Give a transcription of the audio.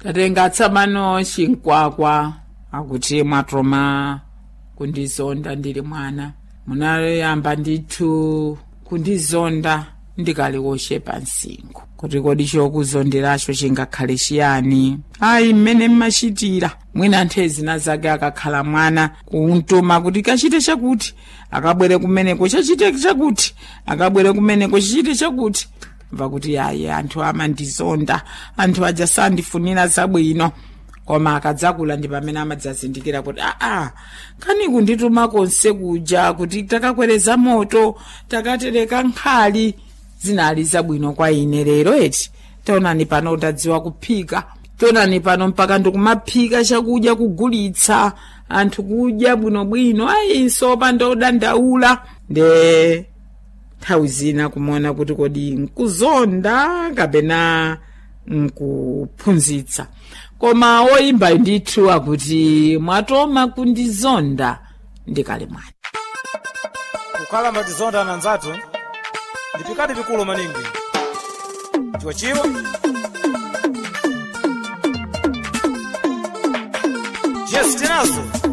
tatenga tsamano chinkwakwa akuti mwatoma kundizonda ndili mwana munayamba ndithu kundizonda ndikali woshepa msinkhu kuti kodi chokuzonderacho chingakhale chiyani ayi mmene mmachitira mwina anthu ezina zake akakhala mwana kuntuma kuti kachite chakuti akabwere kumeneko chachite chakuti akabwere kumeneko chichite chakuti mva kuti ayi anthu amandizonda anthu aja sandifunira zabwino koma akadzakula ndi pamene amadzazindikira kuti aa kani kundituma konse kuja kuti takakwereza moto takatereka nkhali zinali zabwino kwa ine lero eti taonani pano utadziwa kuphika taonani pano mpaka ndikumaphika chakudya kugulitsa anthu kudya bwinobwino ayinso pandodandaula nde nthawi zina kumaona kuti kodi nkuzonda kapena nkuphunzitsa koma woyimba ndithu akuti mwatoma kundizonda ndikali mwana kukhala matizonda ananzathu ndi pikati pikulu maningi chiwa chiwa